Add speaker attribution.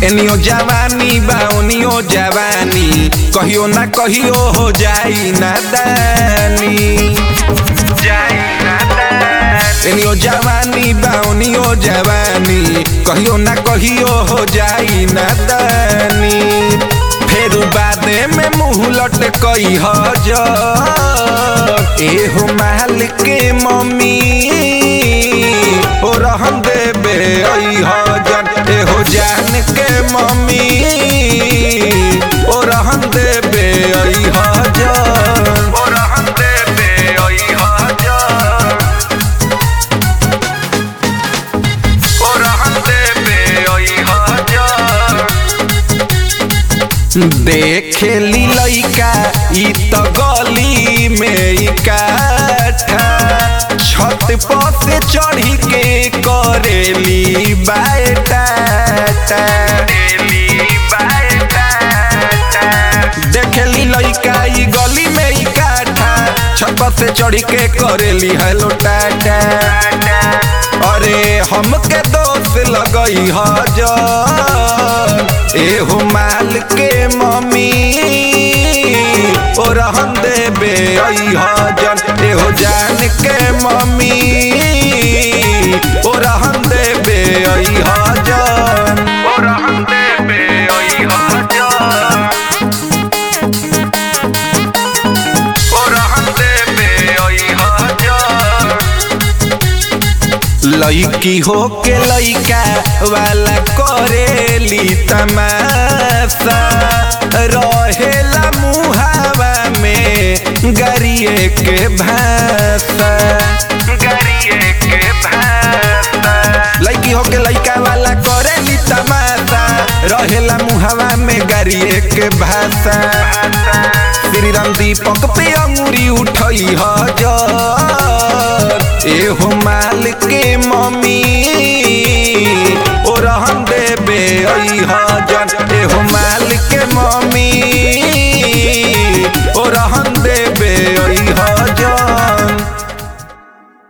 Speaker 1: एनियो जवानी बा ओनियो जवानी कहियो ना कहियो हो जाई नादानी जाई नादानी एनियो जवानी बा ओनियो जवानी कहियो ना कहियो हो जाई नादानी फेर बादे में मुंह लटकई हजार एहो माल के मम्मी ओ रहन देबे ऐ हजन एहो जान के मम्मी ओ रहन देबे ऐ हजन ओ रहन देबे ऐ हजन ओ रहन देबे ऐ हजन देखेली लइका ई त गली में इकाठा छत पर से चढ़ी के करेली बायटाटा देखेली लइका ई गली में इकाठा छत पर से चढ़ी के करेली हेलो टाटा अरे हमके दोस्त लगई हजार एहो माल के मम्मी ओ रहन देबे ऐ हजन एहो जान के मम्मी ओ रहन देबे ऐ हजन ओ रहन देबे ऐ हजन ओ रहन देबे ऐ हजन लइकी हो के लइका वाला करेली तमाशा रहेला मुहावा में गरिए के भाषा गरिए के भाषा लइकी हो के लइका वाला करेली तमाशा रहेला मुहावा में गरिए के भाषा श्री राम दीपक पे अंगुरी उठई हजार एहो माल के मम्मी